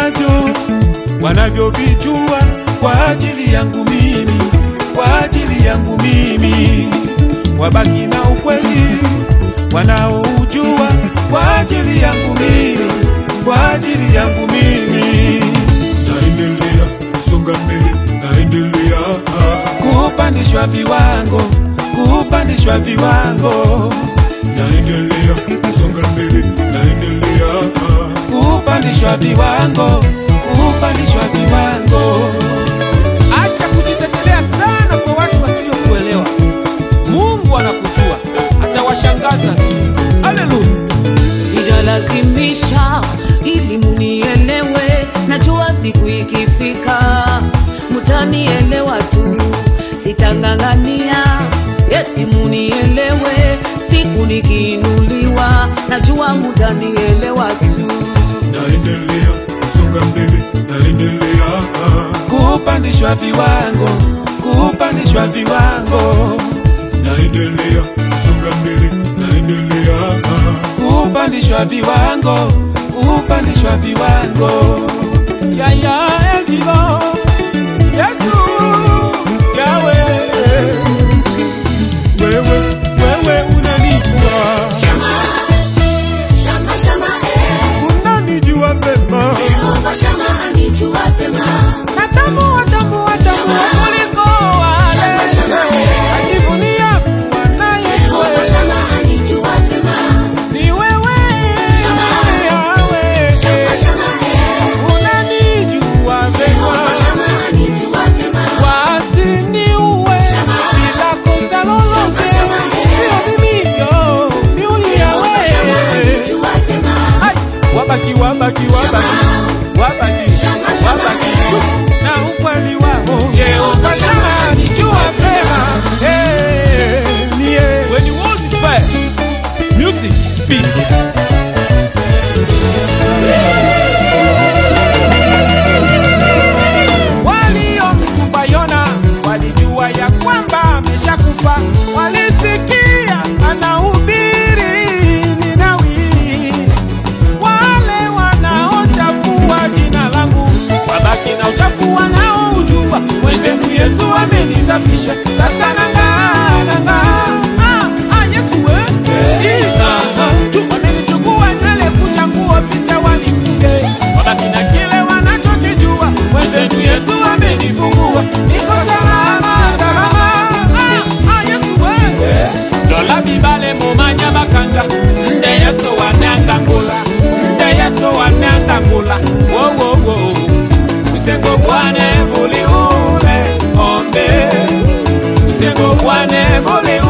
navyo wanavyovijua kwa ajili yangu mimi, kwa ajili yangu mimi, wabaki na ukweli wanaoujua kwa ajili yangu mimi, kwa ajili yangu mimi, naendelea kusonga mbele, naendelea kupandishwa viwango, kupandishwa viwango, naendelea kusonga mbele, naendelea kupandishwa viwango, kupandishwa viwango. Acha kujitetelea sana kwa watu wasiokuelewa. Mungu anakujua, atawashangaza tu. Haleluya! sijalazimisha ili munielewe, najua siku ikifika mutanielewa tu, sitang'ang'ania eti munielewe, siku nikiinuliwa, najua mutanielewa tu. naendelea kusonga mbele, naendelea kupandishwa viwango, kupandishwa viwango, naendelea kusonga mbele, naendelea kupandishwa viwango, kupandishwa viwango. Ya ya Eljibo, Yesu, Yawe, wewe wewe unanijua, Shama, shama, shama, eh. unanijua vema, Jehova Shama anijua vema. natambua tambua tambua Shama. kuliko wale Shama, shama, eh. najivunia kuwa naye Jehova wewe. Shama anijua vema. Ni wewe Shama. Yawe, Shama, shama, eh. unanijua Jehova vema, Shama anijua vema. wasiniue Shama. bila kosa lolote, Shama, shama, eh. sio mimi yo, ni huyu Jehova Shama Yawe. anijua vema. Ai, Wabaki, wabaki, wabaki, wabaki, Shama, shama, wabaki, eh. chu, na ukweli wao Jehova Shama anijua vema. Eh, ni yeye. When you want it fair, music speak. waliomtupa Yona walijua ya kwamba ameshakufa, walisikia anahubiri Ninawi. Wale wanaochafua jina langu wabaki na uchafu wanaoujua, mwenzenu Yesu amenisafisha, sasa nang'aa, nang'aa. Ah, ah, Yesu we. Ina, ah, tu, wamenichukua nywele, kucha, nguo, picha wanifunge, wabaki na kile wanachokijua, mwenzenu Yesu amenifungua, niko salama, salama. Ah, ah, Yesu we. Lola bibale mumanya bakanga nde Yesu wanangangula nde Yesu wanangangula wo wo wo usengo bwane buli ule ombe usengo bwane buli